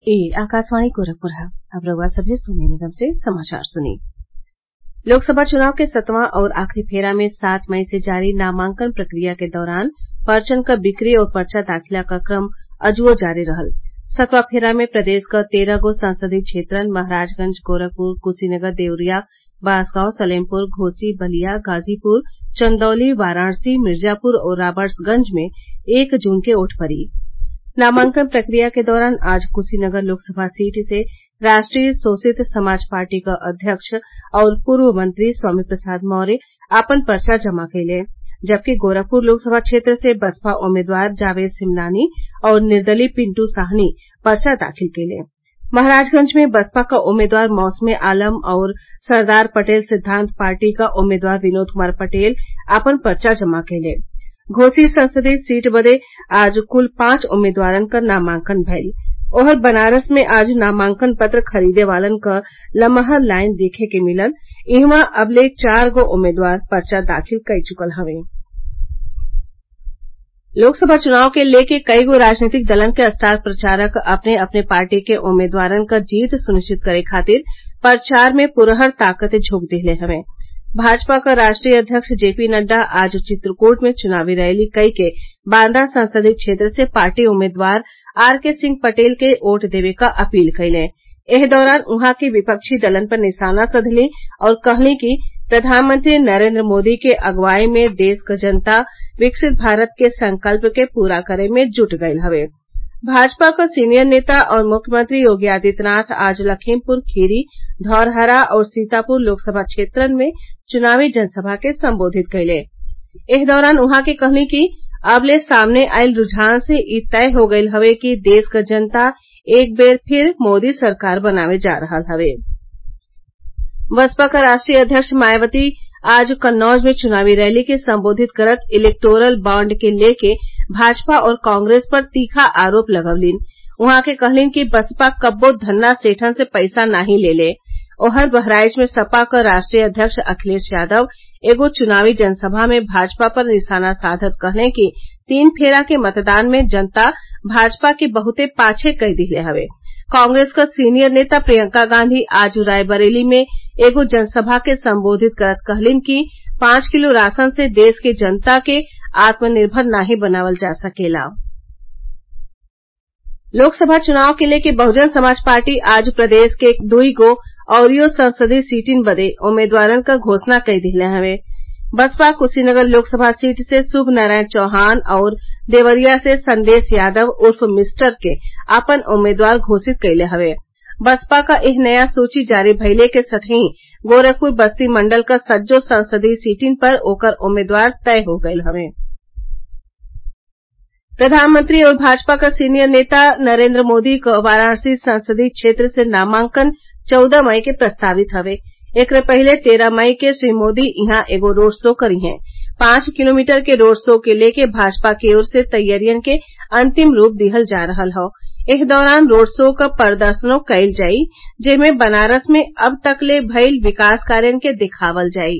ए आकाशवाणी गोरखपुर है अब रउआ सभे सोने निगम से समाचार सुनी लोकसभा चुनाव के सतवां और आखिरी फेरा में सात मई से जारी नामांकन प्रक्रिया के दौरान पर्चन क बिक्री और पर्चा दाखिला क क्रम अजुओ जारी रहल सतवां फेरा में प्रदेश क तेरह गो संसदीय क्षेत्रन महराजगंज गोरखपुर कुशीनगर देवरिया बांसगांव सलेमपुर घोसी बलिया गाजीपुर चंदौली वाराणसी मिर्जापुर और राबर्ट्सगंज में एक जून के वोट पड़ी नामांकन प्रक्रिया के दौरान आज कुशीनगर लोकसभा सीट से राष्ट्रीय शोषित समाज पार्टी क अध्यक्ष और पूर्व मंत्री स्वामी प्रसाद मौर्य आपन पर्चा जमा कइले जबकि गोरखपुर लोकसभा क्षेत्र से बसपा उम्मीदवार जावेद सिमनानी और निर्दलीय पिंटू साहनी पर्चा दाखिल कइले महराजगंज में बसपा क उम्मीदवार मौसमे आलम और सरदार पटेल सिद्धांत पार्टी क उम्मीदवार विनोद कुमार पटेल आपन पर्चा जमा कइले घोसी संसदीय सीट बदे आज कुल पांच उम्मीदवारन क नामांकन भइल ओहर बनारस में आज नामांकन पत्र खरीदे वालन क लमहर लाइन देखे के मिलल इहवां अबले चार गो उम्मीदवार पर्चा दाखिल कई चुकल हवे लोकसभा चुनाव के लेके कईगो राजनीतिक दलन के स्टार प्रचारक अपने अपने पार्टी के उम्मीदवारन क जीत सुनिश्चित करे खातिर प्रचार में पुरहर ताकत झोंक दिहले हवे भाजपा क राष्ट्रीय अध्यक्ष जेपी नड्डा आज चित्रकूट में चुनावी रैली कई के बांदा संसदीय क्षेत्र से पार्टी उम्मीदवार आर के सिंह पटेल के वोट देवे क अपील कइले एह दौरान उहाँ के विपक्षी दलन पर निशाना साधली और कहली कि प्रधानमंत्री नरेंद्र मोदी के अगुवाई में देश क जनता विकसित भारत के संकल्प के पूरा करे में जुट गईल हवे भाजपा क सीनियर नेता और मुख्यमंत्री योगी आदित्यनाथ आज लखीमपुर खीरी धौरहरा और सीतापुर लोकसभा क्षेत्रन में चुनावी जनसभा के संबोधित कइले एह दौरान उहाँ के कहली कि अबले सामने आइल रूझान से इ तय हो गईल हवे कि देश क जनता एक बेर फिर मोदी सरकार बनावे जा रहल हवे बसपा क राष्ट्रीय अध्यक्ष मायावती आज कन्नौज में चुनावी रैली के संबोधित करत इलेक्टोरल बॉन्ड के लेके भाजपा और कांग्रेस पर तीखा आरोप लगवलीन उहाँ के कहलीन कि बसपा कब्बो धन्ना सेठन से पैसा नाही लेले ओहर बहराइच में सपा क राष्ट्रीय अध्यक्ष अखिलेश यादव एगो चुनावी जनसभा में भाजपा पर निशाना साधत कहले कि तीन फेरा के मतदान में जनता भाजपा के बहुते पाछे कई दिहले हवे कांग्रेस क सीनियर नेता प्रियंका गांधी आज रायबरेली में एगो जनसभा के संबोधित करत कहलीन कि पांच किलो राशन से देश के जनता के आत्मनिर्भर नाही बनावल जा सकेला लोकसभा चुनाव के लेके बहुजन समाज पार्टी आज प्रदेश के दुई गो अउरियो संसदीय सीटिन बदे उम्मीदवारन क घोषणा कई दिहले हवे बसपा कुशीनगर लोकसभा सीट से शुभ नारायण चौहान और देवरिया से संदेश यादव उर्फ मिस्टर के आपन उम्मीदवार घोषित कइले हवे बसपा क एह नया सूची जारी भइले के संगही गोरखपुर बस्ती मंडल क सज्जो संसदीय सीटिन पर ओकर उम्मीदवार तय हो गईल हवे प्रधानमंत्री और भाजपा क सीनियर नेता नरेंद्र मोदी क वाराणसी संसदीय क्षेत्र से नामांकन चौदह मई के प्रस्तावित हवे एकरे पहिले तेरह मई के श्री मोदी इहां एगो रोड शो करिहें पांच किलोमीटर के रोड शो के लेके भाजपा की ओर से तैयारियन के अंतिम रूप दिहल जा रहल हौ एह दौरान रोड शो क प्रदर्शनो कईल जाई जेमे बनारस में अब तक ले भइल विकास कार्यन के दिखावल जाई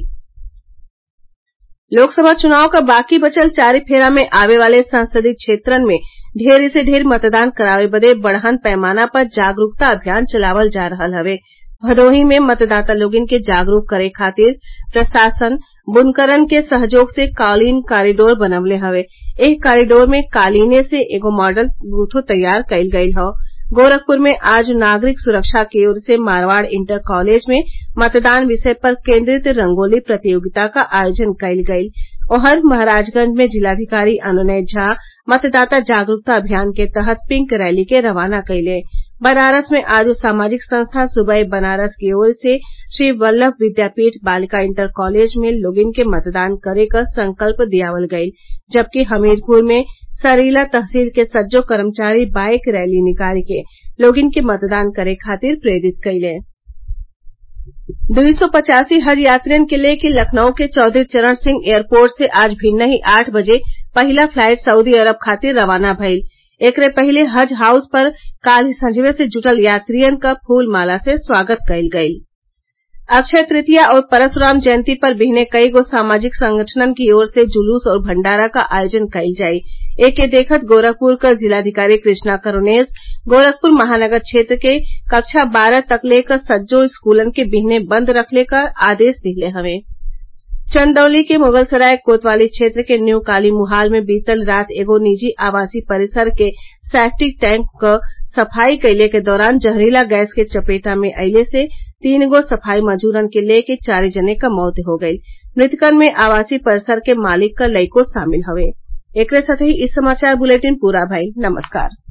लोकसभा चुनाव क बाकी बचल चारि फेरा में आवे वाले संसदीय क्षेत्रन में ढेर से ढेर मतदान करावे बदे बड़हन पैमाना पर जागरूकता अभियान चलावल जा रहल हवे भदोही में मतदाता लोगन के जागरूक करे खातिर प्रशासन बुनकरन के सहयोग से कालीन कॉरिडोर बनवले हवे एह कॉरिडोर में कालीने से एगो मॉडल बूथो तैयार कईल गईल हौ गोरखपुर में आज नागरिक सुरक्षा की ओर से मारवाड़ इंटर कॉलेज में मतदान विषय पर केंद्रित रंगोली प्रतियोगिता क आयोजन कईल गईल ओहर महराजगंज में जिलाधिकारी अनुनय झा मतदाता जागरूकता अभियान के तहत पिंक रैली के रवाना कइले बनारस में आज सामाजिक संस्था सुबह बनारस की ओर से श्री वल्लभ विद्यापीठ बालिका इंटर कॉलेज में लोगिन के मतदान करे क संकल्प दियावल गईल जबकि हमीरपुर में सरीला तहसील के सज्जो कर्मचारी बाईक रैली निकाल के लोगिन के मतदान करे खातिर प्रेरित कइले दुई सौ पचासी हज यात्रियन के लेके लखनऊ के चौधरी चरण सिंह एयरपोर्ट से आज भिन्नही आठ बजे पहिला फ्लाइट सऊदी अरब खातिर रवाना भइल एकरे पहिले हज हाउस पर काल्हि संझिवे से जुटल यात्रियन क फूल माला से स्वागत कईल गईल अक्षय तृतीया और परशुराम जयंती पर बिहने कई गो सामाजिक संगठनन की ओर से जुलूस और भंडारा का आयोजन कईल जाई एके देखत गोरखपुर क जिलाधिकारी कृष्णा करुणेस गोरखपुर महानगर क्षेत्र के कक्षा बारह तकले क सज्जो स्कूलन के बिहने बंद रखले क आदेश दिहले हवे चंदौली के मुगलसराय कोतवाली क्षेत्र के न्यू काली मुहाल में बीतल रात एगो निजी आवासीय परिसर के सैप्टिक टैंक क सफाई कइले के दौरान जहरीला गैस के चपेटा में अइले से तीन गो सफाई मजूरन के लेके चारे जने क मौत हो गईल मृतकन में आवासीय परिसर के मालिक क लइको शामिल हवे एकरे साथही इ समाचार बुलेटिन पूरा भइल नमस्कार